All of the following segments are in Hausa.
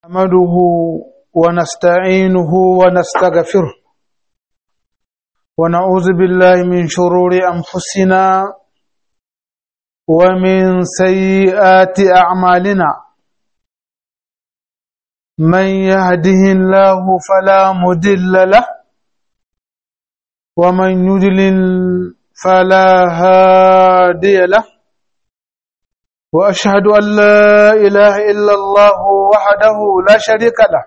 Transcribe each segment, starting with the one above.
نحمده ونستعينه ونستغفره ونعوذ بالله من شرور أنفسنا ومن سيئات أعمالنا من يهده الله فلا مدل له ومن يدلل فلا هادي له واشهد ان لا اله الا الله وحده لا شريك له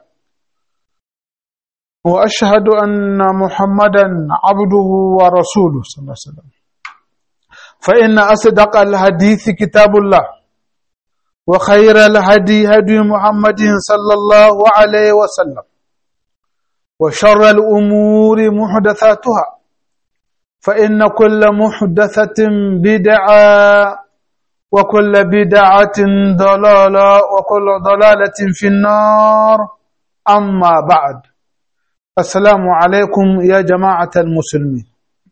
واشهد ان محمدا عبده ورسوله صلى الله عليه وسلم فان اصدق الحديث كتاب الله وخير الهدي هدي محمد صلى الله عليه وسلم وشر الامور محدثاتها فان كل محدثه بدعه وكل بدعة ضلالة وكل ضلالة في النار أما بعد السلام عليكم يا جماعة المسلمين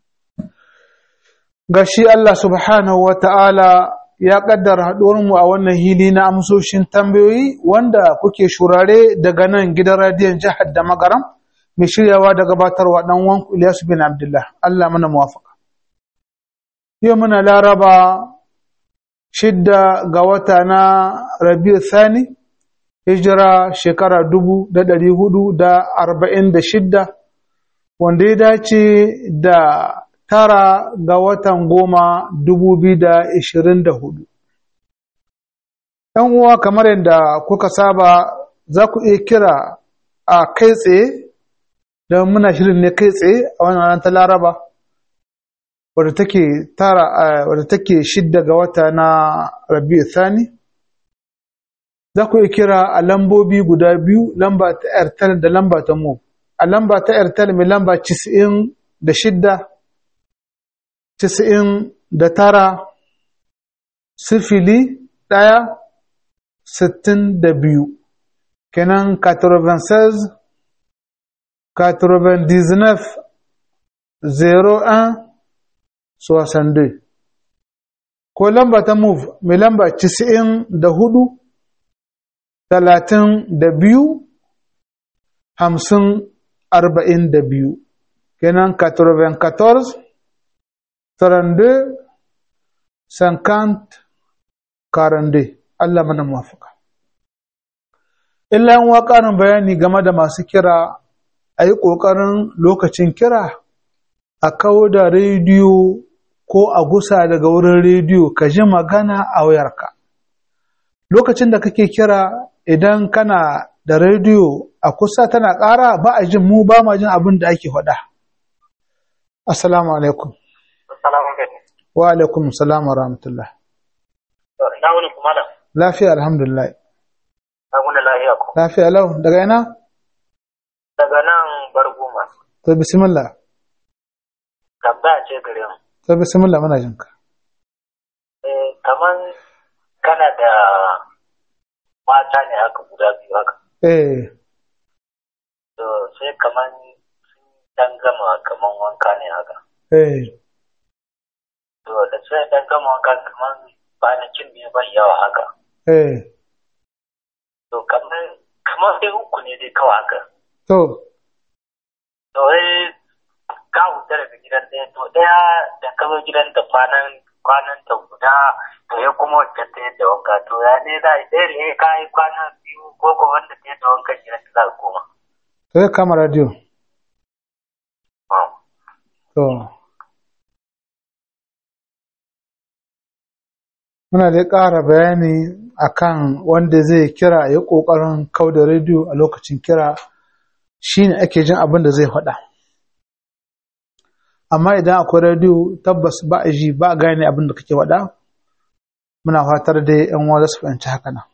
gashi Allah subhanahu wa ta'ala ya ƙaddara mu a wannan hili na amsoshin tambayoyi wanda kuke shurare daga nan gidan radiyon jihar da magaram mai shiryawa da gabatarwa ɗan wanku Ilyasu bin Abdullah Allah mana muwafaka. Yau muna laraba shidda ga wata na rabiu thani hijira shekara dubu da ɗari hudu da arba'in da shidda wanda ya dace da tara ga watan goma dubu biyu da ishirin da hudu ‘yan uwa kamar yadda kuka saba za ku iya kira a kai tsaye don muna shirin ne kai tsaye a wannan ta laraba wadda take tara wadda take shidda ga wata na Rabi'u Thani za ku iya kira a lambobi guda biyu lamba ta Airtel da lamba ta Mo a lamba ta Airtel mai lamba 90 da shidda 90 da tara sifili ɗaya sittin da biyu kenan 96 99 01 62 ko lamba ta move mai lamba 94 32 50 42 kenan 94 32 50 42 Allah mana muwafaka illa yan ƙarin bayani game da masu kira a yi ƙoƙarin lokacin kira a kawo da rediyo ko a gusa daga wurin rediyo ka ji magana a wayarka lokacin da kake kira idan kana da rediyo a kusa tana ƙara ba a jin mu ba ma jin abin da ake faɗa assalamu alaikum wa alaikum salam wa rahmatullah lafiya alhamdulillah lafiya lau daga ina daga nan barguma to bismillah tambaya ce gare mu to bismillah muna jin ka eh kaman kana da mata ne haka guda biyu haka eh to sai kaman sun dan gama kaman wanka ne haka eh to da sai dan gama wanka kaman kwanakin ne ban yawa haka eh to kaman kaman dai uku ne dai kawai haka to to eh ka huta daga gidan ɗaya to ɗaya da ka zo gidan da kwanan kwanan ta guda to ya kuma wacce ta yadda wanka to ya ne za a yi ɗaya ne ka yi kwana biyu ko ko wanda ta yadda wanka gidan ta za a koma. to ya kama radio to muna da ƙara bayani akan wanda zai kira ya ƙoƙarin kau da rediyo a lokacin kira shine ake jin abin da zai faɗa amma idan akwai rediyo tabbas ba a ji ba a gane abin da kake faɗa muna fatar dai yan uwa za su fahimci haka nan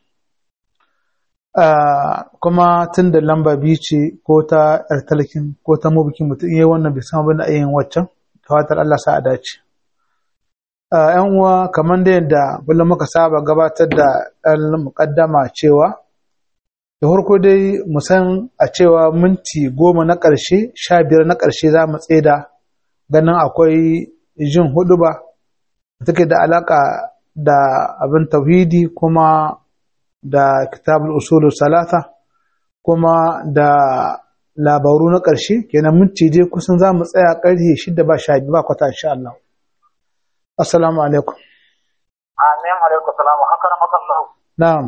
kuma tun da lamba biyu ce ko ta yar talakin ko ta mabukin mutum iya wannan bai san abin da yin waccan ta fatar Allah sa a dace yan uwa kamar da yadda kullum muka saba gabatar da ɗan muƙaddama cewa da farko dai mu san a cewa minti goma na ƙarshe sha biyar na ƙarshe za mu tseda ganin akwai jin hudu ba da take da alaƙa da abin tauhidi kuma da kitabul usul salata kuma da labaru na ƙarshe kenan minti dai kusan za mu tsaya ƙarfe shida ba sha ba kwata insha Allah assalamu alaikum amin alaikum salam haka na makallahu na'am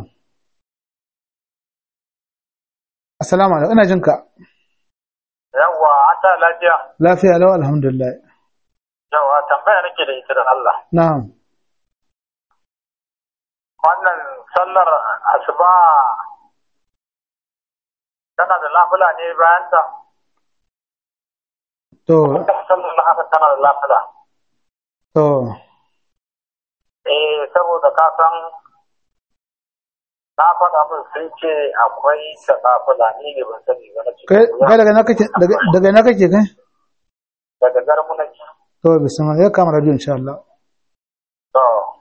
assalamu alaikum ina jinka yawwa an ta lafiya lafiya lau alhamdulillah yawwa tambaya nake da ita da Allah na'am wannan sallar asuba tana da lafula ne bayan ta to sallar lahasa tana da lafula to eh saboda ka san na faɗa min sun ce akwai ta lafula ni ne ban sani ba na ce kai kai daga na kake daga daga na kake kai daga garmunaki to bismillah ya kama radio insha Allah to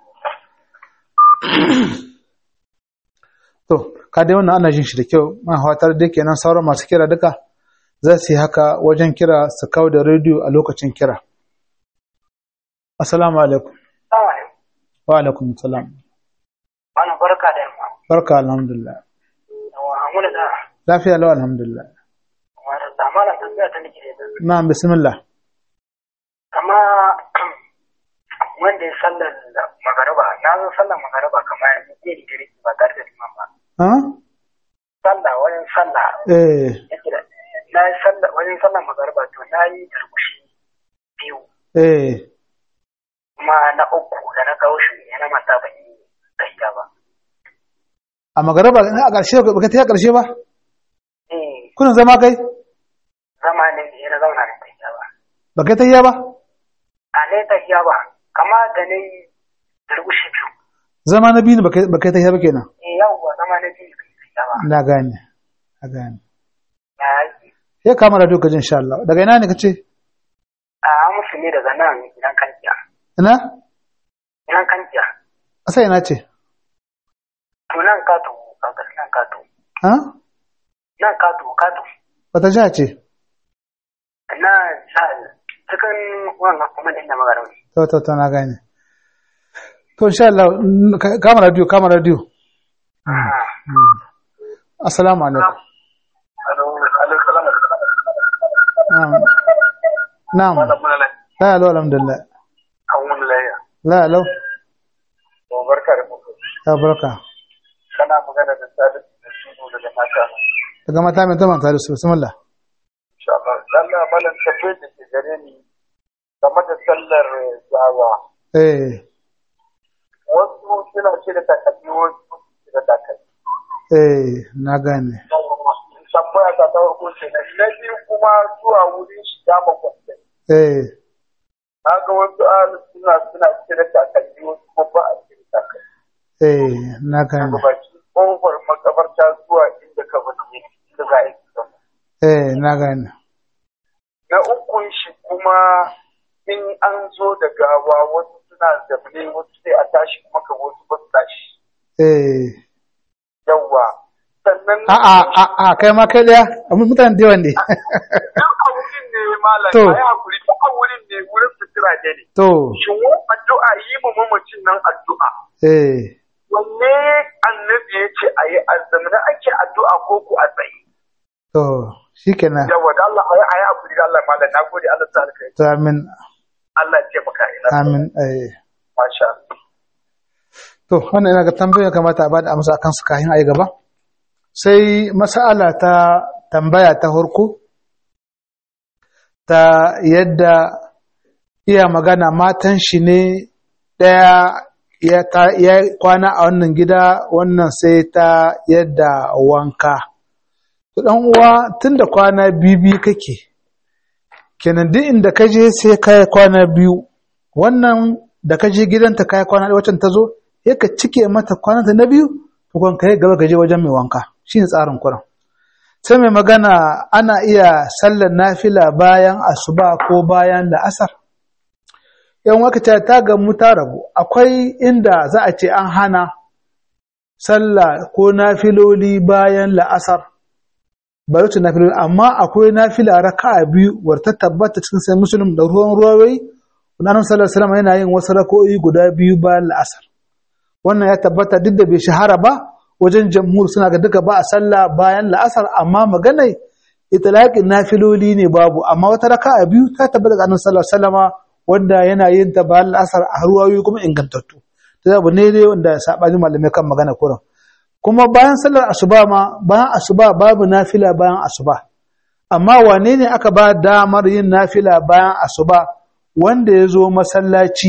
to ka dai wannan ana jin shi da kyau ma hawatar da kenan sauran masu kira duka za su yi haka wajen kira su kawo da rediyo a lokacin kira assalamu alaikum wa alaikum salam wannan barka da yamma barka alhamdulillah yawa amuna da lafiya lau alhamdulillah wata zamana tambaya ta nake da na bismillah kama wanda ya sallar magaraba na zo sallar magaraba kamar yanzu ke da dare ba tare da liman ba ha sallah wajen sallah eh yake da na yi sallah wajen sallar magaraba to na yi tarkushi biyu eh kuma na uku da na kawo shi ya na mata ban yi gaskiya ba a magaraba ina a ƙarshe ba ka ta ƙarshe ba eh kuna zama kai zama ne ya na zauna da gaskiya ba ba kai ta ba a ne gaskiya ba kama da na yi tarkushi biyu zama na biyu ne ba kai ba kai ta ba kenan eh yawwa zama na biyu gaskiya ba na gane na gane ya yi ya kama radio ka ji insha Allah daga ina ne kace a musu ne daga nan gidan kankiya ina gidan kankiya asa ina ce to nan kato kankar nan kato ha nan kato kato wata jiha ce na cikin wannan kuma din da magana ne to to to na gane to insha Allah n- ka- kama radio kama radio assalamu alaikum na'am na'am la alo alhamdulillah la alo barka da muku ya barka kana magana da sadiq da suno daga mata daga mata mai taman tare su bismillah insha Allah Allah malan tafi da ke gare ni game da sallar jawa eh wasu suna ce da takalmi wasu ce da takalmi eh na gane tambaya ta ta farko ce na na biyu kuma zuwa wurin shiga makwabta eh na ga wasu ahalin suna suna cire takalmi wasu kuma ba a cire takalmi eh na gane daga baki kofar makabarta zuwa inda ka bata ne inda za a yi kisan eh na gane na ukun shi kuma in an zo da gawa wasu suna zamne wasu sai a tashi kuma ka wasu ba su tashi eh yawwa sannan a a a a kai ma kai daya amma mutane da yawan ne duk a wurin ne malam To. a yi hakuri duk a wurin ne wurin sutura ne ne to shin wa addu'a yi ma mamacin nan addu'a eh wanne annabi ya ce a yi azzamina ake addu'a ko ku a tsaye to shikenan yawa da Allah a yi a yi hakuri da Allah malam na gode Allah ta alkai to amin Allah ya taimaka ina amin eh masha Allah to wannan ina ga tambayar kamata a bada amsa akan su kafin a yi gaba sai mas'ala ta tambaya ta farko ta yadda iya magana matan shi ne ɗaya ya ta- ya kwana a wannan gida wannan sai ta yadda wanka to dan uwa tunda kwana biyu kake kenan duk inda ka je sai ka yi kwana biyu wannan da ka je gidanta ka yi kwana ɗaya wacce ta zo ya ka cike mata kwananta na biyu tukun ka yi gaba ka je wajen mai wanka shi ne tsarin kuran sai mai magana ana iya sallar nafila bayan asuba ko bayan la'asar yan wakata ta gamu ta rabu akwai inda za a ce an hana sallah ko nafiloli bayan la'asar ba wacce nafiloli amma akwai nafila raka'a biyu wadda ta tabbata cikin sai musulun da ruwan ruwawai Annabi sallallahu alaihi wasallam yana yin wasu rako'i guda biyu bayan la'asar wannan ya tabbata duk da bai shahara ba wajen jamhur suna ga duka ba a sallah bayan la'asar amma maganai itlaqin nafiloli ne babu amma wata raka'a biyu ta tabbata ga annabi sallallahu alaihi wasallama wanda yana yin ta bayan la'asar a ruwayoyi kuma ingantattu to abu ne dai wanda sabani malamai kan magana kuran kuma bayan sallar asuba ma bayan asuba babu nafila bayan asuba amma wane ne aka ba damar yin nafila bayan asuba wanda ya zo masallaci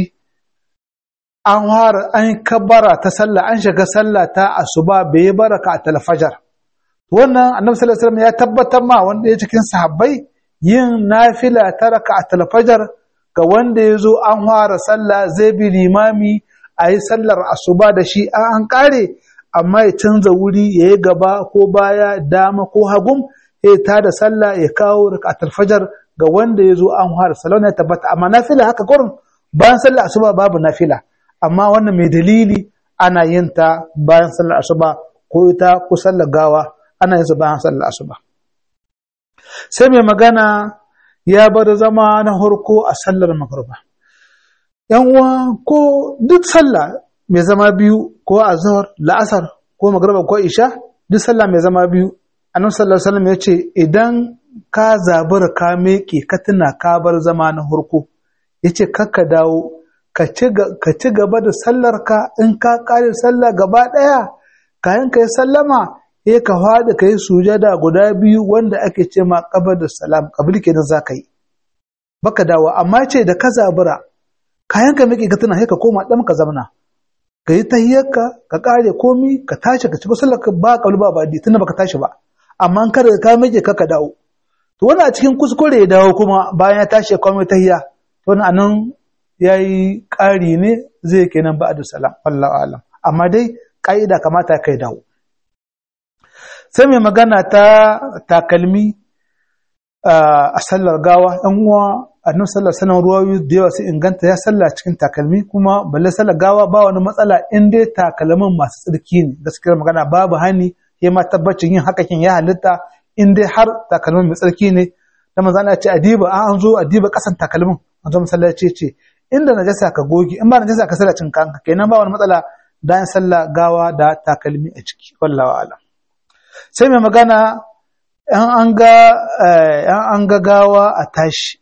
an fara an kabbara ta sallah an shiga sallah ta asuba bai yi baraka a talfajar wannan annabi sallallahu alaihi wasallam ya tabbatar ma wanda ya cikin sahabbai yin nafila ta raka a talfajar ga wanda ya zo an fara sallah zai bi limami a yi sallar asuba da shi an kare amma ya canza wuri ya yi gaba ko baya dama ko hagum ya ta da sallah ya kawo raka a talfajar ga wanda ya zo an fara sallah ya tabbata amma nafila haka kurin bayan sallar asuba babu nafila amma wannan mai dalili ana yin ta bayan sallar asuba ko ita ko sallar gawa ana yin su bayan sallar asuba sai mai magana ya bar zama na harko a sallar magruba yan uwa ko duk sallah mai zama biyu ko azhar la'asar ko magruba ko isha duk sallah mai zama biyu annabi sallallahu alaihi wasallam ya ce idan ka zabura ka meke ka tuna ka bar zama na harko yace kakka dawo ka ci gaba da sallarka in ka ƙare sallah gaba ɗaya kayan ka yi sallama ya ka faɗi ka yi sujada guda biyu wanda ake ce ma ƙabar da salam ƙabil kenan za ka yi baka dawo amma ce da ka zabura kayan ka miƙe ka tuna sai ka koma ɗan ka zamna ka yi tahiyyarka ka ƙare komi ka tashi ka ci sallarka ba ƙabil ba baɗi tunda baka tashi ba amma in kada ka miƙe ka ka dawo to wani a cikin kuskure ya dawo kuma bayan ya tashi ya kwame tahiyya to wani anan ya yi ƙari ne zai kenan ba da salam Allah alam amma dai ƙa'ida kamata kai dawo sai mai magana ta takalmi a sallar gawa ɗan uwa annabi sallar sanar ruwayoyi da yawa sai inganta ya sallah cikin takalmi kuma balle sallar gawa ba wani matsala in dai takalmin masu tsarki ne gaskiyar magana babu hani ya ma tabbacin yin hakakin ya halitta in dai har takalmin mai tsarki ne da manzo Allah ya ce adiba an zo adiba kasan takalmin an zo masallaci ce inda najasa ka goge in ba najasa ka sallacin kanka kenan ba wani matsala dan sallah gawa da takalmi a ciki wallahi alam sai mai magana yan an ga yan an ga gawa a tashi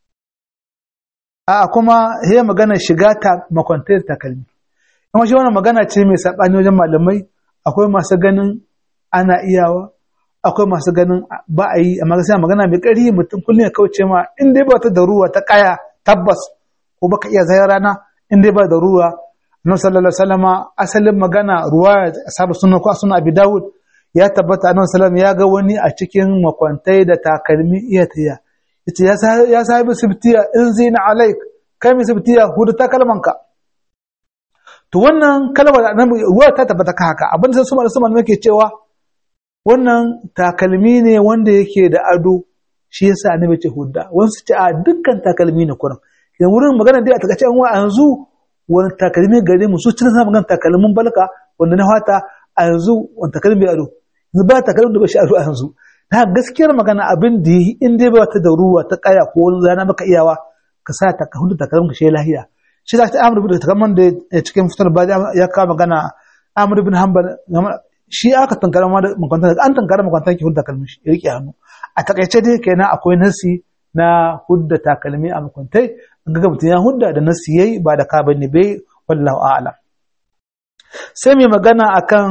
a kuma he magana shiga ta makwantar takalmi kuma shi wannan magana ce mai sabani wajen malamai akwai masu ganin ana iyawa akwai masu ganin ba a yi amma gaskiya magana mai ƙari mutum kullum ya kauce ma in dai ba ta da ruwa ta kaya tabbas ko baka iya zai rana in dai ba da ruwa annabi sallallahu alaihi wasallama asalin magana ruwa ashabu sunna ko sunna abi dawud ya tabbata annabi sallallahu ya ga wani a cikin makwantai da takalmi iya tiya yace ya sahibi sibtiya in zina alaik kai mi sibtiya hudu ta kalmanka to wannan kalmar da annabi ruwa ta tabbata ka haka abin da su malaman muke cewa wannan takalmi ne wanda yake da ado shi yasa annabi ce hudda wasu ce a dukkan takalmi ne kurin da wurin magana dai a takaice an wa yanzu wani takalmi gare mu su cin sa magana takalmin balka wanda na fata a yanzu wani takalmi bai ado yanzu ba takalmin da ba shi ado a yanzu na gaskiyar magana abin da yi in dai ba ta da ruwa ta kaya ko wani zana maka iyawa ka sa ta ka hudu takalmin ka shi lahiya shi za ta amur bin takalmin da cikin fitar ba ya kawo magana amur bin hanbal shi aka tankara ma da makwantar an tankara makwantar ki hudu takalmin shi ya rike hannu a takaice dai kenan akwai nasi na hudda takalmi a makwantai ga mutum ya hudda da nasu yayi ba da ka bane bai wallahu a'lam sai mai magana akan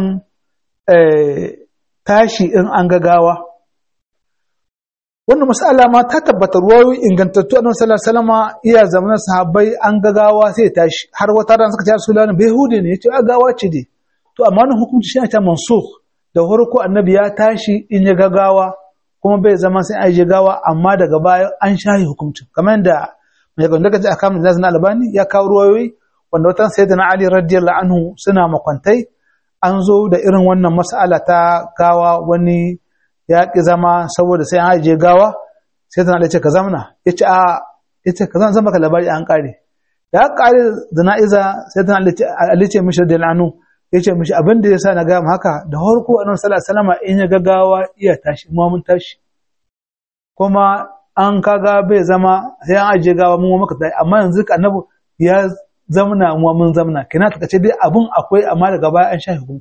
tashi in an gagawa wannan mas'ala ma ta tabbata ruwayoyi ingantattu annabi sallallahu alaihi wasallam iya zamanin sahabbai an gagawa sai tashi har wata ran suka ce Rasulullah bai hude ne yace a gawa ce dai to amma wannan hukunci shi ta mansukh da farko annabi ya tashi in ya gagawa kuma bai zama sai a yi gawa amma daga baya an shahi hukuncin kamar yadda mai gwanda ka ji a kamun na albani ya kawo ruwayoyi wanda watan sai da na ali radiyallahu anhu suna makwantai an zo da irin wannan mas'ala ta gawa wani ya ki zama saboda sai an ajiye gawa sai da ali ce ka zamana ya ce a ya ce ka zama ka labari an kare da aka kare zana'iza sai da ali ce mishi radiyallahu anhu ya ce mishi abin da ya sa na gaya haka da harko annabi sallallahu alaihi wasallam in ya gaggawa iya tashi mu mun tashi kuma an kaga bai zama sai an ajiye gawa mun maka tashi amma yanzu annabi ya zamna mu mun zamna kina ta kace dai abun akwai amma daga baya an shafe hukunci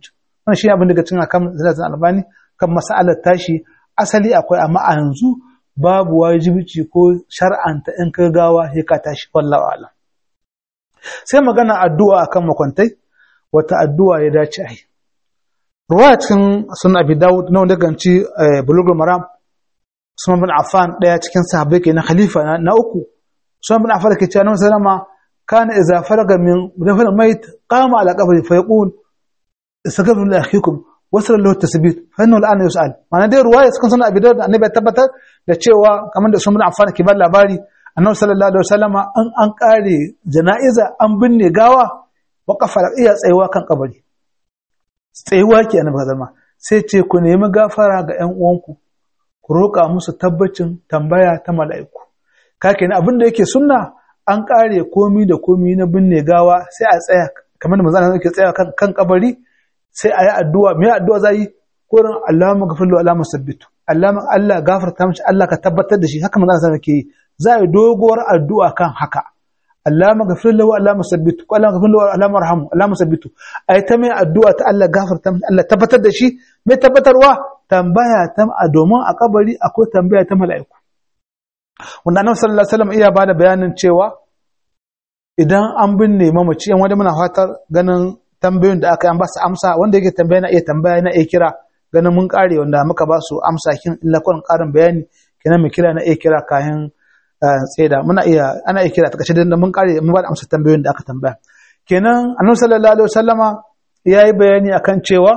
wannan shi abin daga cikin akan zalatin albani kan mas'alar tashi asali akwai amma a yanzu babu wajibici ko shar'anta in ka gawa sai ka tashi wallahu a'lam sai magana addu'a akan makwantai wata addu'a ya dace a yi ruwaya cikin sunan abi dawud na wanda ganci bulugul maram sunan bin affan daya cikin sahabbai ke na khalifa na uku sunan bin affan ke cewa na sallama kana idza faraga min dafal mayt qama ala qabri fa yaqul istaghfiru li akhikum wasal lahu tasbit fa innahu al'ana yus'al ma'ana dai ruwaya cikin sunan abi dawud annabi ya tabbatar da cewa kamar da sunan bin affan ke bar labari annabi sallallahu alaihi wasallama an an kare jana'iza an binne gawa wa kafara iya tsayuwa kan kabari tsayuwa ke annabi zama sai ce ku nemi gafara ga ƴan uwanku ku roƙa musu tabbacin tambaya ta mala'iku kake ne abin da yake sunna an kare komi da komi na binne gawa sai a tsaya kamar da manzon yake tsaya kan, kan kabari sai a yi addu'a me addu'a za yi kurin Allahumma ghafir lahu Allahumma sabbitu Allahumma Allah gafarta mishi Allah ka tabbatar da shi haka manzon sallallahu alaihi wasallam yi za a yi doguwar addu'a kan haka Allahumma ghafir lahu Allahumma sabbitu Allahumma ghafir lahu Allahumma arhamhu Allahumma sabbitu ai ta mai addu'a ta Allah gafarta mishi Allah tabbatar da shi mai tabbatarwa tambaya ta a domin a kabari akwai tambaya ta mala'iku wanda annabi sallallahu alaihi wasallam iya bada bayanin cewa idan an binne mamaci yan wanda muna fatar ganin tambayoyin da aka yi an ba su amsa wanda yake tambaya na iya tambaya na iya kira ganin mun kare wanda muka ba su amsa kin illa kun karin bayani kenan mu kira na iya kira kayan tseda muna iya ana iya kira ta kace da mun kare mun ba da amsa tambayoyin da aka tambaya kenan annabi sallallahu alaihi wasallama yayi bayani akan cewa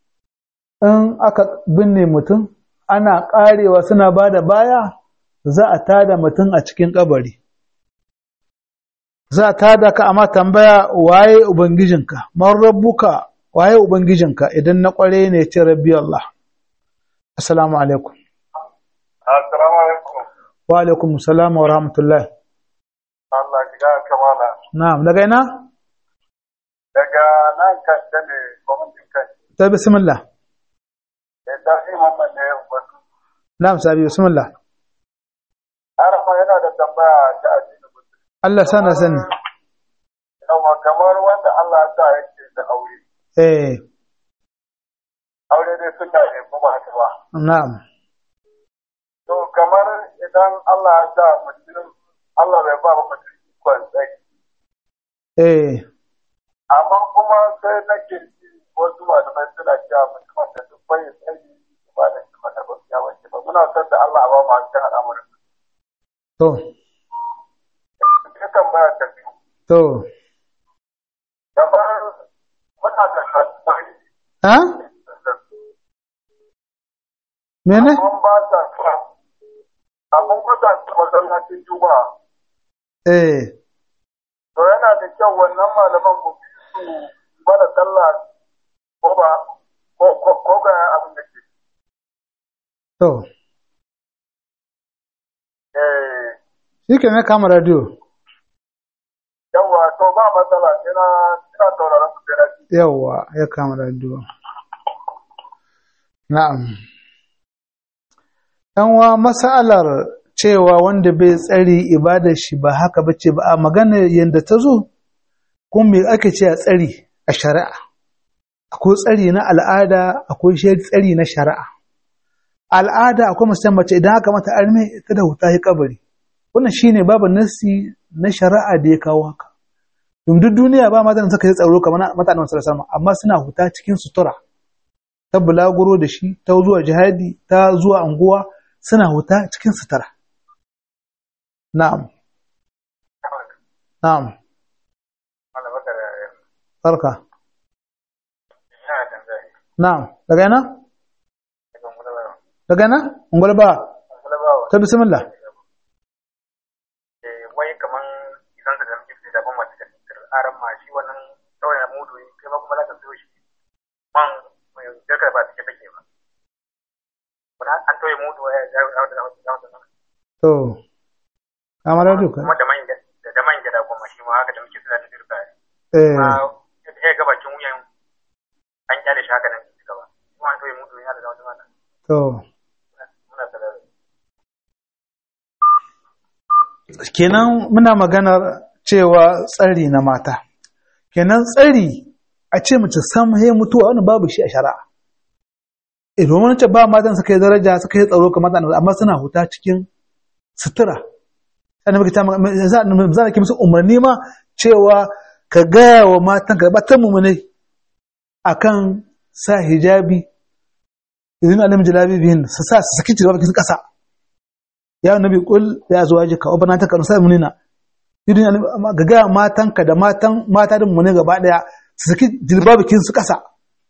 in aka binne mutum ana karewa suna ba da baya za a tada mutum a cikin kabari za a tada ka amma tambaya waye ubangijinka man rabbuka waye ubangijinka idan na kware ne ce rabbi Allah assalamu alaikum assalamu alaikum wa alaikum assalam wa rahmatullah Allah ki ga kamala na'am daga ina daga nan kan da ne gwamnatin kan ta bismillah da ta yi mamman ne wasu na'am sabi bismillah arafa yana da tambaya ta addini mutum Allah sana sani yawa kamar wanda Allah ya sa yake da aure eh aure dai sunna ne kuma haka ba na'am to kamar idan Allah ya sa mutum Allah bai ba mutum ikon tsayi eh amma kuma sai nake ji wasu malamai suna cewa mutum da duk bai tsayi ba da shi mata ba ya wace ba muna son da Allah ba mu cikin al'amuran to ya tambaya ta biyu to kamar muna da hasari ha mene mun ba ta sa abun kwatanta masallacin juma'a eh to yana da kyau wannan malaman mu bi su mana sallah ko ba ko ko ko ga abin da ke to eh shi ke na kama radio yawa to ba matsala ina ina sauraron ku da rabi yawa ya kama radio na'am wa masalar cewa wanda bai tsari ibadar shi ba haka bace ba a magana yadda ta zo kuma me ake ce a tsari a shari'a akwai tsari na al'ada akwai tsari na shari'a al'ada akwai musamman mace idan aka mata arme ta da huta kabari wannan shine babu nasi na shari'a da ya kawo haka duk duniya ba matan suka yi tsaro kamar mutanen sallallahu alaihi amma suna huta cikin sutura ta bulaguro da shi ta zuwa jihadi ta zuwa anguwa suna huta cikin sutura na'am na'am barka na'am daga yana daga yana ungwal ba ta bismillah wai kaman idan ka zama da ban mace da aran ma shi wannan sauya mudu kai ma kuma za ka so shi man mai daga ba take take ba kuna an toye mudu ya ya ya da da to kamar da duka kuma da man da da man gida kuma shi ma haka da muke tsaya da dirka eh ma ya ga bakin wuyan an kyale shi haka nan ci gaba kuma an toye mudu ya da wata mata to muna tsara kenan muna maganar cewa tsari na mata kenan tsari a ce mace sam he mutuwa wannan babu shi a shari'a eh domin ce ba matan suka yi daraja suka yi tsaro kamar annabi amma suna huta cikin sutura annabi ta za ki musu umarni ma cewa ka gaya wa matan ka batan mu ne akan sa hijabi idan alim jalabi bihin su sa su saki jilbabi su kasa ya nabi kul ya zuwa jika wa bana ta kanu sai munina idan ga gaya matan ka da matan mata din mu ne gaba daya su saki jilbabi kin su kasa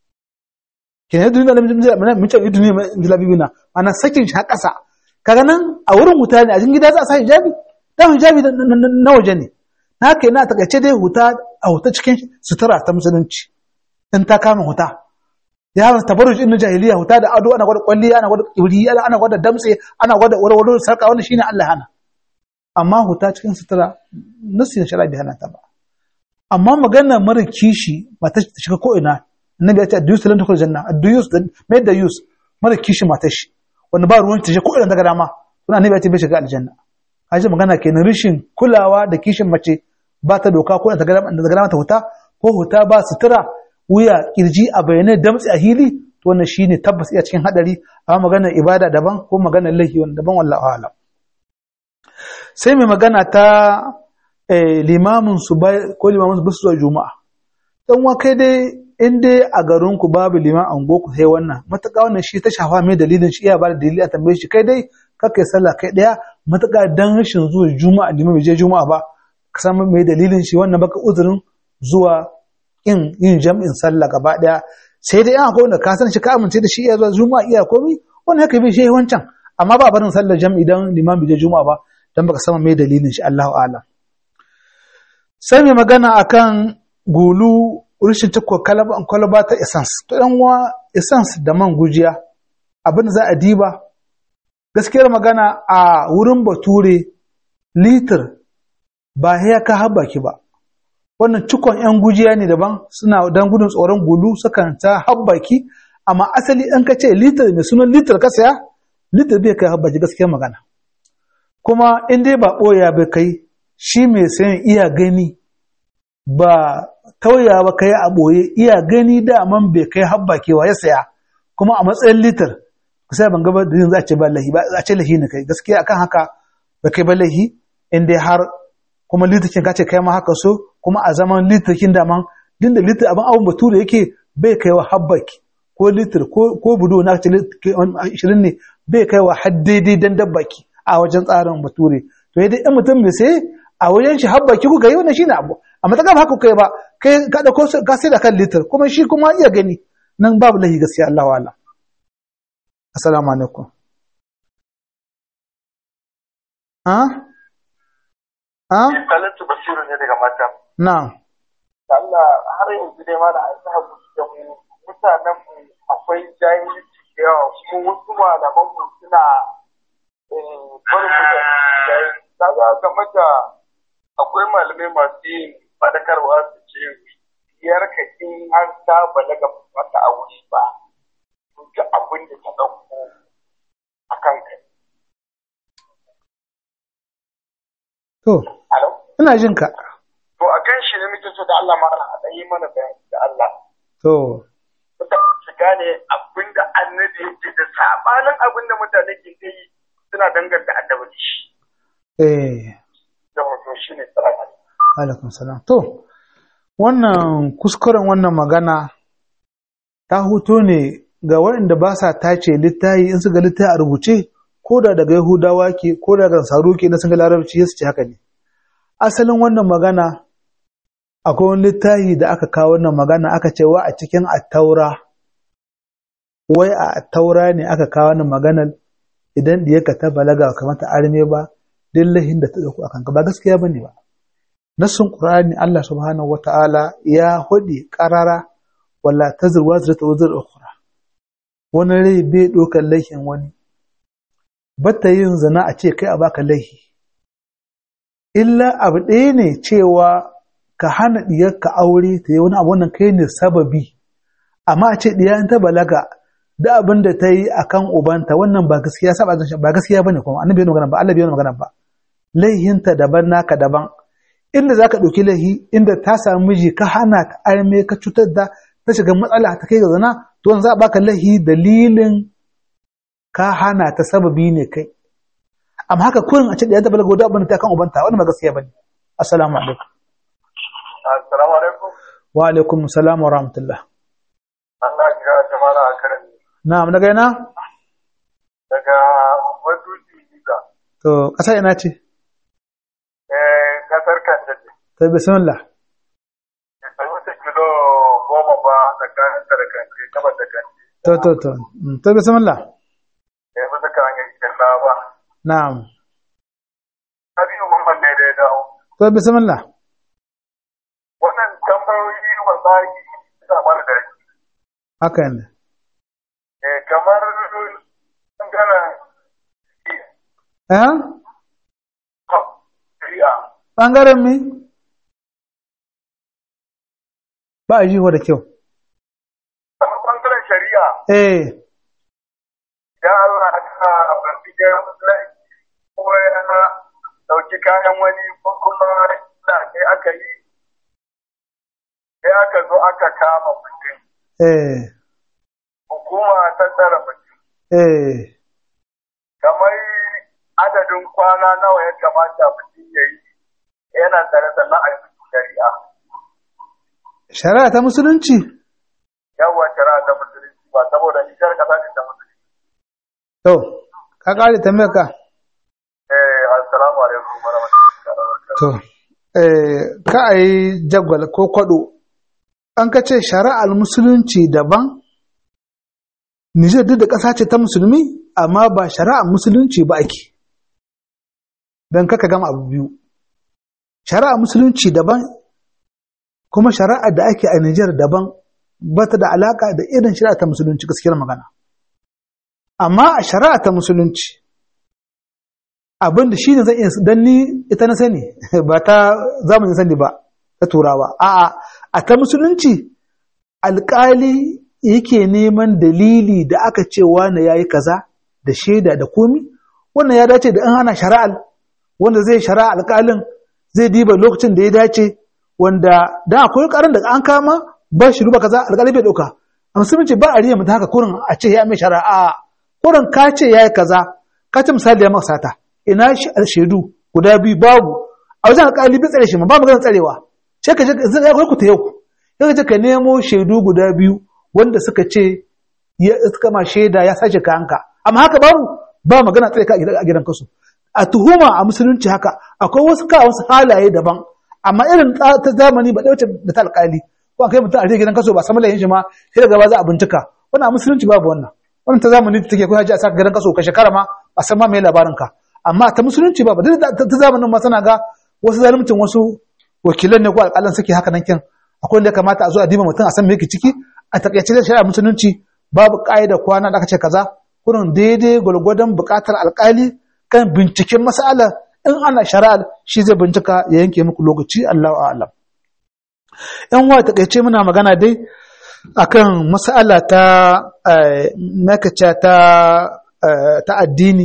kenan idan alim jalabi mun ce idan jalabi bina ana sakin shi a kasa kaga nan a wurin wuta ne a cikin gida za a sa hijabi dan hijabi na waje ne na haka yana takaice dai huta a huta cikin sutura ta musulunci in ta kama huta ya hawa tabarruj in jahiliya huta da ado ana gwada kwalli ana gwada kibri ana gwada damtse ana gwada warwaro sarka wannan shine Allah hana amma huta cikin sutura nasin shari'a bai hana ta ba amma magana mara kishi ba ta shiga ko ina annabi ya ce adduyus lan tukul janna adduyus mai da yus mara kishi mata shi wanda ba ruwan ta je ko ina daga dama kuma annabi ya ce bai shiga aljanna haji magana kenan rishin kulawa da kishin mace ba ta doka ko daga dama ta huta ko huta ba sutura wuya kirji a bayanai damtsi a hili to wannan shine tabbas iya cikin hadari amma maganar ibada daban ko maganar laifi wanda daban wallahi alam sai mai magana ta limamin su ko limamin su zuwa juma'a dan wa kai dai in dai a garin ku babu liman an ku sai wannan mataka wannan shi ta shafa mai dalilin shi iya ba da dalili a tambaye shi kai dai kakai sallah kai daya mataka dan rashin zuwa juma'a liman bai je juma'a ba ka san mai dalilin shi wannan baka uzurin zuwa in yin jam'in sallah gaba daya sai dai an akwai wanda ka san shi ka amince da shi iya zuwa juma'a iya komi wannan haka bai shi wancan amma ba barin sallar jam'i dan liman bai je juma'a ba dan baka san mai dalilin shi Allahu a'lam sai mai magana akan gulu rishin takwa kwalaba ta essence to yan wa essence da man gujiya abin da za a diba gaskiyar magana a wurin bature litir ba ya ka haba ki ba wannan cikon 'yan gujiya ne daban suna dan gudun tsoron gulu sukan ta habbaki amma asali an ka ce litir mai sunan litir ka saya litir bai kai habbaki gaskiyar magana kuma in dai ba ɓoya bai kai shi mai sayan iya gani ba tauya ba kai a ɓoye iya gani daman bai kai habbaki wa ya saya kuma a matsayin litir sai ban gaba da za a ce ba lahi ba a ce lahi ne kai gaskiya akan haka ba kai ba lahi in dai har kuma litirkin ka ce kai ma haka so kuma a zaman litirkin daman din da litir abin abin bature yake bai kai wa habbaki ko litir ko budo na ce ashirin ne bai kai wa har daidai dan dabbaki a wajen tsarin bature to yadda in mutum mai sai a wajen shi habbaki kuka yi wannan shine abu amma ta haka kai ba kai ka da ka sai da kan litir kuma shi kuma iya gani nan babu lahi gaskiya Allah wa'ala assalamu alaikum ha ha Talatu Basiru ne daga mata. na'am Allah har yanzu dai ma da an sa mu da mu mutanen mu akwai jahilci da yawa kuma wasu malaman mu suna barin mu da jahilci. Kaga game da akwai malamai masu yin fadakarwa su ce biyar ka in har ta balaga mata aure ba. Duk abin da ta ɗauko a kan kai. to Alo? ina jin ka To a kan shi ne muke so da Allah ma a ɗan yi mana bayani da Allah. to mutane su gane abin da annabi yake da sabanin abin da mutane ke kai suna danganta annabi da shi eh da hoto shi ne tsara alaikum salam to wannan kuskuren wannan magana ta huto ne ga waɗanda ba sa tace littafi in su ga littafi a rubuce ko da daga yahudawa ke ko daga saru ke na sun ga larabci su ce haka ne asalin wannan magana akwai wani littafi da aka kawo wannan magana aka ce wa a cikin attaura wai a attaura ne aka kawo wannan maganar idan diyarka ta balaga kamata arme ba dillahin da ta dauko akan ka ba gaskiya bane ba nassun qur'ani Allah subhanahu wata'ala ya hudi qarara wala tazir wazratu wazr ukhra wani rai bai dokar laihin wani bata yin zina a ce kai a baka laihi illa abu ɗaya ne cewa ka hana diyarka aure ta yi wani abu wannan kai ne sababi amma a ce diya ta balaga da abin da ta yi akan ubanta wannan ba gaskiya saba ba gaskiya bane kuma annabi yana magana ba Allah bai yana magana ba laihinta daban naka daban inda zaka ɗauki lahi inda ta samu miji ka hana ta arme ka cutar da ta shiga matsala ta kai ga zina to za a baka lahi dalilin ka hana ta sababi ne kai amma haka kurin a ce da ya tabbata gobe abin ta kan ubanta wannan ba gaskiya bane assalamu alaikum assalamu alaikum wa alaikum assalam wa rahmatullah Allah ya kira jama'a a karan na'am daga ina daga Maduji Liga to kasa ina ce eh kasar Kanta ce to bismillah bai wuce kilo goma ba tsakanin da kanti gabas da kanti to to to Mm, to bismillah eh bisa kan hanyar cikin ba na'am Habibu Muhammad ne da ya dawo to bismillah wannan tambayoyi wallahi suna mana da haka ne eh kamar bangaren eh shari'a bangaren mi ba a jiho da kyau kamar bangaren shari'a eh idan Allah ya sa a binciken laifi ko ya dauki kayan wani ko kuma da ne aka yi sai aka zo aka kama mutum eh hukuma ta tsara mutum eh kamar adadin kwana nawa ya kamata mutum ya yi yana tsare sannan a yi shari'a shari'a ta musulunci yawa shari'a ta musulunci ba saboda nijar kasa ce ta musulunci to ka kare tambayar ka eh assalamu alaikum warahmatullahi wabarakatuh to eh ka a yi jagwal ko kwado an ka ce shari'ar musulunci daban Nijar duk da ƙasa ce ta musulmi amma ba shari'ar musulunci ba ake don kaka gama abu biyu shari'ar musulunci daban kuma shari'ar da ake a Nijar daban ba ta da alaƙa da irin shari'a ta musulunci gaskiyar magana amma a shari'a ta musulunci abin da shi ne zan iya don ni ita na sani ba ta zamanin sani ba ta turawa a'a a ta musulunci alƙali yake neman dalili da aka ce wane ya yi kaza da shaida da komi wannan ya dace da in ana shari'al wanda zai shari'a alƙalin zai diba lokacin da ya dace wanda da akwai ƙarin da an kama ba shi ruba kaza alƙali bai ɗauka a musulunci ba a riya mutum haka kurin a ce ya mai shari'a kurin ka ce ya yi kaza ka ce misali ya maka sata ina shaidu guda biyu babu a wajen alƙali bai tsare shi ma ba magana tsarewa sai ka je zai ku ta yau sai ka je ka nemo shaidu guda biyu wanda suka ce ya suka ma shaida ya sace kayanka amma haka babu ba magana tsare ka a gidan kasu a tuhuma a musulunci haka akwai wasu ka wasu halaye daban amma irin ta zamani ba ɗauce da ta alƙali ko kai mutum a rage gidan kaso ba samu layin shi ma sai daga ba za a bincika wannan a musulunci babu wannan wannan ta zamani take ko haji a saka gidan kaso ka shekara ma a san ma me labarin ka amma ta musulunci ba duk ta zamanin ma sana ga wasu zalimcin wasu wakilan ne ko alƙalan suke haka nan kin akwai wanda ya kamata a zo a diba mutum a san me yake ciki a takaice da shari'a musulunci babu ƙa'ida kwana da aka ce kaza kurin daidai gwargwadon buƙatar alƙali kan binciken mas'ala in ana shari'a shi zai bincika ya yanke muku lokaci Allahu a'lam yan wa takaice muna magana dai akan mas'ala ta makace ta ta addini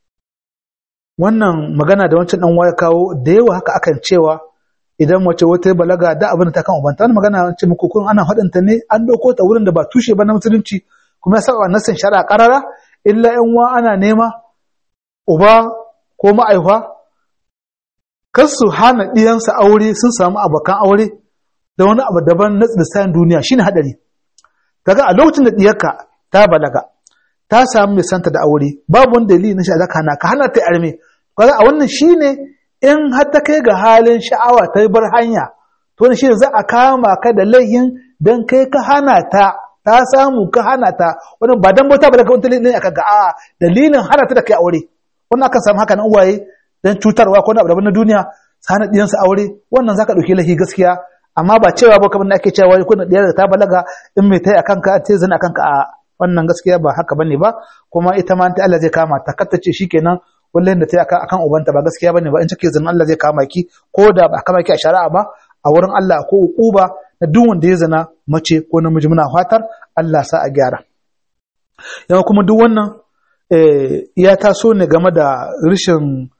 wannan magana da wancan dan waya kawo da yawa haka akan cewa idan mace wata balaga da abin da ta kan ubanta wannan magana ce muku kun ana faɗin ta ne an dauko ta wurin da ba tushe ba na musulunci kuma ya saba nasin shari'a karara illa yan wa ana nema uba ko ma'aifa kar su hana ɗiyansa aure sun samu abokan aure da wani abu daban na lissayin duniya shine hadari kaga a lokacin da diyarka ta balaga ta samu mai santa da aure babu wani dalili na sha'awa hana ka hana ta arme kaga a wannan shine in har ta kai ga halin sha'awa ta bar hanya to wannan shine za a kama ka da laihin dan kai ka hana ta ta samu ka hana ta wannan ba dan bauta ba da kawai dalilin aka ga a dalilin hana ta da kai aure wannan akan samu haka nan uwaye dan cutarwa ko na abu na duniya su hana diyansu aure wannan zaka dauki laifi gaskiya amma ba cewa ba kamar da ake cewa ko na diyar da ta balaga in mai tai akan ka ta zana akan ka a wannan gaskiya ba haka bane ba kuma ita ma ta Allah zai kama ta katta ce shikenan wallahi da ta akan akan ubanta ba gaskiya bane ba in take zina Allah zai kama ki ko da ba kama ki a shari'a ba a wurin Allah ko uquba na duk wanda ya zina mace ko namiji muna fatar Allah sa a gyara yawa kuma duk wannan ya taso ne game da rashin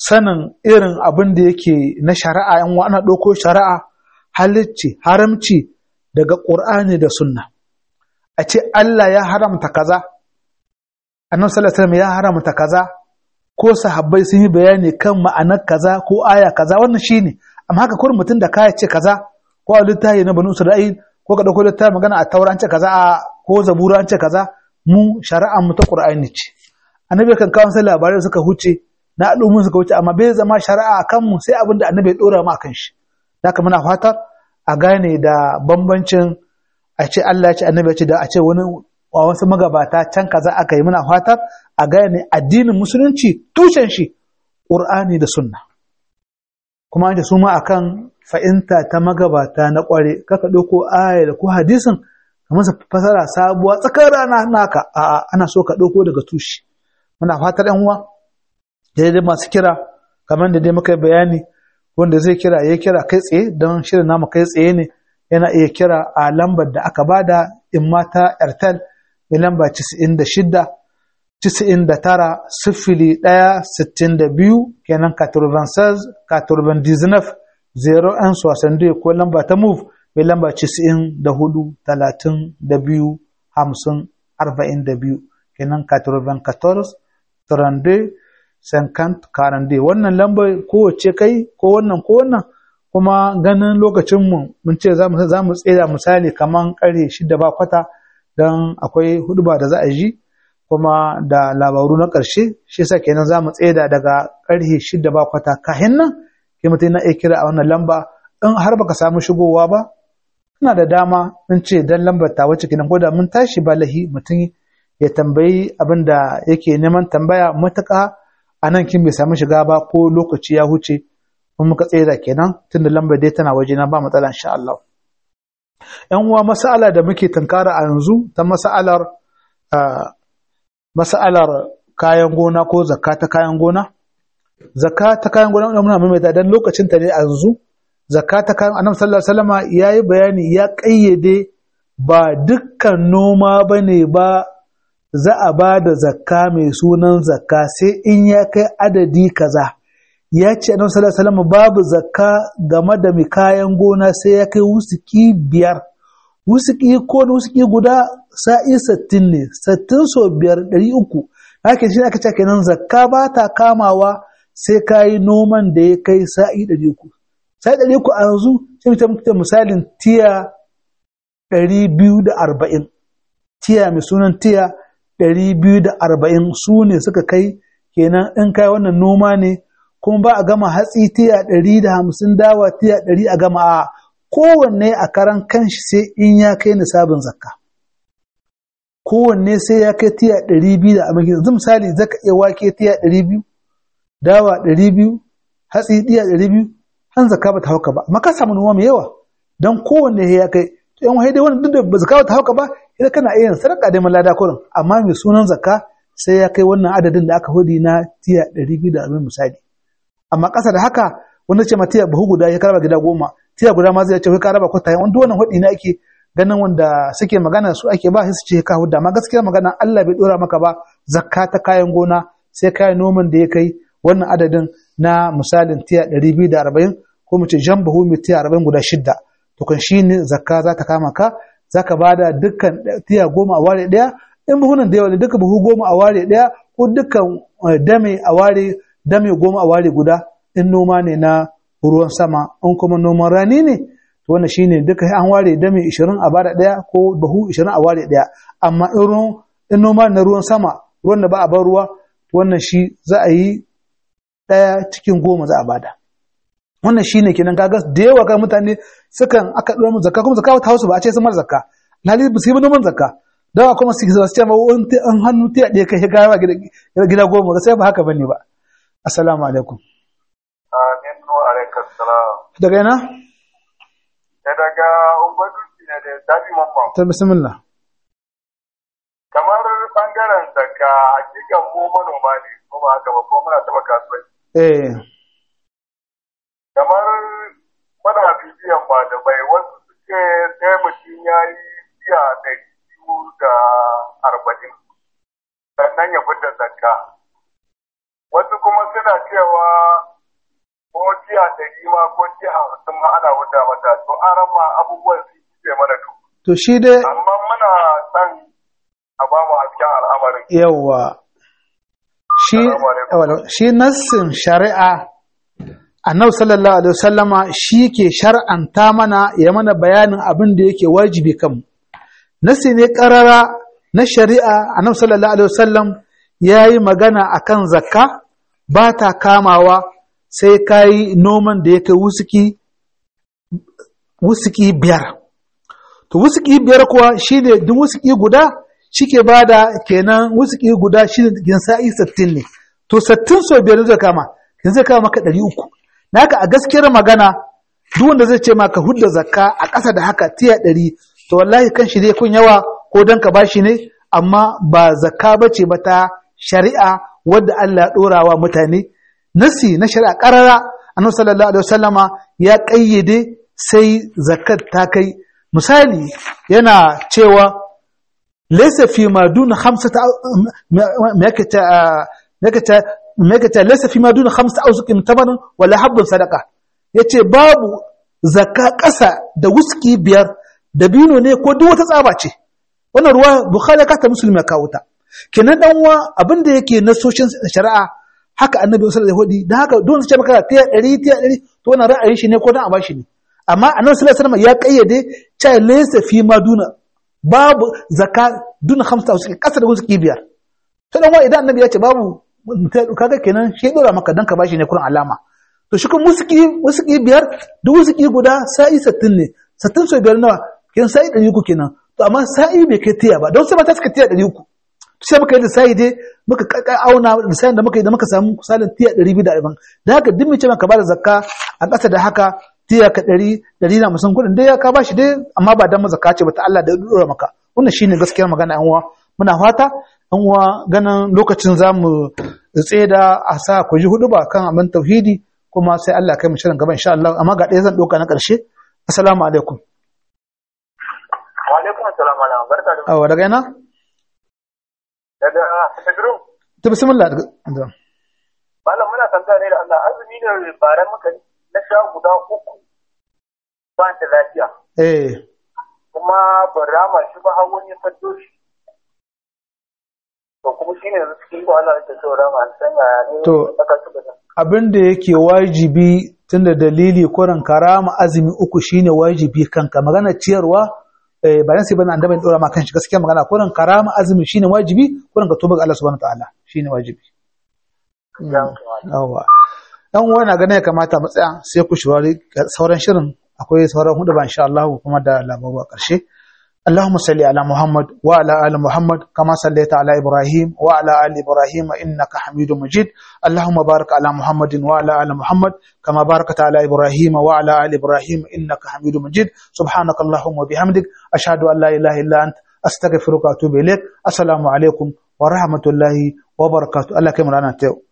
sanin irin abin da yake na shari'a yan ana ɗauko shari'a halicci haramci daga ƙur'ani da sunna a ce Allah ya haramta kaza annabi sallallahu alaihi ya haramta kaza ko sahabbai sun yi bayani kan ma'anar kaza ko aya kaza wannan shine amma haka kurin mutum da kaya ce kaza ko a littafi na banu isra'il ko ka dauko littafi magana a taura an ce kaza a ko zabura an ce kaza mu shari'ar mu ta qur'ani ce annabi kan kawo sai labarai suka huce na al'ummun suka wuce amma bai zama shari'a a kanmu sai abin da annabi ya dora mu akan shi haka muna fatar a gane da bambancin a ce Allah ya ce annabi ya ce da a ce wani a wasu magabata can kaza aka yi muna fatar a gane addinin musulunci tushen shi Qur'ani da sunna kuma an ce su ma akan fa'inta ta magabata na kware kaka ɗauko aya da ko hadisin kamar sa fasara sabuwa tsakar rana naka a'a ana so ka ɗauko daga tushe muna fatar yan uwa daidai masu kira kamar da dai muka bayani wanda zai kira ya kira kai tsaye don shirin namu kai tsaye ne yana iya kira a lambar da aka bada in mata airtel mai lamba 96 99 sifili ɗaya sittin da biyu kenan 96 99 0 an sosan ko lamba ta move mai lamba 94 talatin da biyu hamsin arba'in da biyu kenan 94 32 50 40 wannan lambar kowace kai ko wannan ko wannan kuma ganin lokacinmu mun ce za mu tsira misali kaman ƙarfe shida ba kwata don akwai huduba da za a ji kuma da labaru na ƙarshe shi yasa kenan za mu tseda daga ƙarfe shida ba kwata kahin nan ke mutum na iya kira a wannan lamba in har baka samu shigowa ba ina da dama in ce dan lambar ta wacce kenan ko da mun tashi ba lahi mutum ya tambayi abin da yake neman tambaya matuƙa a nan kin bai samu shiga ba ko lokaci ya huce in muka tsira kenan tunda lambar dai tana waje na ba matsala insha Allah yan uwa mas'ala da muke tunkara a yanzu ta mas'alar mas'alar kayan gona ko zakka ta kayan gona zakka ta kayan gona muna maimaita dan lokacin ta ne a yanzu zakka ta kayan annabi sallallahu alaihi wasallama yayi bayani ya kayyade ba dukkan noma bane ba za a ba da zakka mai sunan zakka sai in ya kai adadi kaza ya ce annabi sallallahu alaihi wasallam babu zakka game da mai kayan gona sai ya kai wusuki biyar wusuki ko da wusuki guda sa'i sattin ne sattin so biyar ɗari uku haka shi aka ce kenan zakka ba ta kamawa sai ka yi noman da ya kai sa'i ɗari uku sa'i ɗari uku a yanzu sai mutum misalin tiya ɗari biyu da arba'in tiya mai sunan tiya ɗari biyu da arba'in su ne suka kai kenan in kai wannan noma ne kuma ba a gama hatsi tiya ɗari da hamsin dawa tiya ɗari a gama a kowanne a karan kanshi sai in ya kai nisabin zakka kowanne sai ya kai tiya ɗari biyu da amince yanzu misali zaka iya wake tiya ɗari biyu dawa ɗari biyu hatsi tiya ɗari biyu han zakka ba ta hauka ba amma ka samu noma mai yawa don kowanne ya kai yan wahai dai wannan duk da ba zakka ba ta hauka ba idan kana iya yin sadaka da malada kurin amma mai sunan zakka sai ya kai wannan adadin da aka hudi na tiya ɗari biyu da arba'in misali amma ƙasa da haka wanda ce ma tiya buhu guda ya karaba gida goma tiya guda ma zai ce ka raba kwata wanda wannan hudi ne ake ganin wanda suke magana su ake ba su ce ka hudda amma gaskiya magana Allah bai dora maka ba zakka ta kayan gona sai kayan noman da ya kai wannan adadin na misalin tiya ɗari biyu da arba'in ko mu ce jan buhu mai tiya arba'in guda shidda to kan shi ne zakka za ta kama ka za ka ba da dukkan tiya goma a ware ɗaya in buhunan da yawa ne duka buhu goma a ware ɗaya ko dukkan dame a ware dame goma a ware guda in noma ne na ruwan sama in kuma noman rani ne to wannan shine duka an ware dame 20 a bada ɗaya ko buhu 20 a ware ɗaya amma in in noma na ruwan sama ruwan da ba a bar ruwa wannan shi za a yi ɗaya cikin goma za a bada wannan shine kenan kaga da yawa ga mutane sukan aka dora mu zakka kuma zakka ta hausu ba a ce sun mar zakka lali ba su yi noman zakka dawa kuma su ce ma an hannu tiya ɗaya kai gawa gida goma sai ba haka bane ba assalamu alaikum amin wa alaikum salam daga yana da daga ungwaduki ne da dabi mamman ta bismillah kamar bangaren zakka hakikan mu manoma ne ko ba haka ba ko muna taba kasuwanci eh kamar muna bibiyan ba da bai wasu suke sai mutum ya yi biya ɗari biyu da arba'in sannan ya fita zakka wasu kuma suna cewa ko jiya ɗari ma ko jiya hamsin ma ana wuta mata to aran ma abubuwan su ce mana to to shi dai amma muna son a ba mu hasken al'amarin yawa shi yawa, shi nassin shari'a annabi sallallahu alaihi wasallama shi ke shar'anta mana ya mana bayanin abin da yake wajibi kan nassi ne karara na shari'a annabi sallallahu alaihi wasallam ya yi magana akan zakka ba ta kamawa sai ka yi noman da ya kai wusuki wusuki biyar to wusuki biyar kuwa shi ne duk wusuki guda shi ke ba da kenan wusuki guda shi ne sa'i sattin ne to sattin sau biyar zai kama yanzu zai kama maka ɗari uku naka a gaskiyar magana duk wanda zai ce maka hudda zakka a ƙasa da haka tiya ɗari to wallahi kan shi dai kun yawa ko dan ka bashi ne amma ba zakka bace ba ta shari'a wadda Allah ya ɗora wa mutane nasi na shari'a ƙarara annabi sallallahu alaihi wasallama ya ƙayyade sai zakat ta kai misali yana cewa laysa fi ma duna khamsata me yake ta me yake ta me yake ta laysa fi ma duna khamsata awsuqin tabaran wala habbun sadaqa yace babu zakka ƙasa da wuski biyar dabino ne ko duk wata tsaba ce wannan ruwa bukhari ka ta musulmi ya kawo ta kenan dan uwa abin da yake na soshin shari'a haka annabi sallallahu alaihi wasallam da haka don su ce maka tiya 100 tiya 100 to wannan ra'ayin shi ne ko dan a bashi ne amma annabi sallallahu alaihi wasallam ya kayyade cha laysa fi maduna babu zakka duna khamsa usuki kasa da usuki biyar to dan uwa idan annabi ya ce babu kaga kenan shi dora maka dan ka bashi ne kurin alama to shi kuma usuki usuki biyar duk usuki guda sa'i 60 ne 60 so biyar nawa kin sa'i 300 kenan to amma sa'i bai kai tiya ba don sai mata suka tiya 300 sai muka yi lissafi dai muka auna lissafin da muka yi da muka samu misalin tiya ɗari biyu da arba'in da haka duk mace ka bada zakka a ƙasa da haka tiya ka ɗari ɗari na musan kuɗin dai ka bashi dai amma ba dan zakka ce ba ta Allah da ɗora maka wannan shine gaskiyar magana yan uwa muna fata yan uwa ganin lokacin za mu tsaye da a sa ku ji hudu ba kan abin tauhidi kuma sai Allah kai mu shirin gaba insha Allah amma ga ɗaya zan ɗauka na ƙarshe assalamu alaikum wa alaikum assalam wa barka da awa daga ina daga Pedro to bismillah malam muna tambaya ne da Allah azumi ne baran muka na sha guda uku ba ta lafiya eh kuma ban rama shi ba har wani ya faddo shi to kuma shine yanzu cikin ko Allah yake so rama an san ya ne To. aka tuba da abin da yake wajibi tunda dalili kuran karama azumi uku shine wajibi kanka magana ciyarwa eh bayan sai bana annabi dora ma kan shi gaskiya magana kuran karama azumi shine wajibi kuran ka tuba ga Allah subhanahu wataala shine wajibi yawa dan uwa na ganin ya kamata mu tsaya sai ku shirari sauran shirin akwai sauran hudu ba insha Allah kuma da labaru a ƙarshe اللهم صل على محمد وعلى آل محمد كما صليت على إبراهيم وعلى آل إبراهيم إنك حميد مجيد اللهم بارك على محمد وعلى آل محمد كما باركت على إبراهيم وعلى آل إبراهيم إنك حميد مجيد سبحانك اللهم وبحمدك أشهد أن لا إله إلا أنت أستغفرك وأتوب إليك السلام عليكم ورحمة الله وبركاته الله كما رانا تيو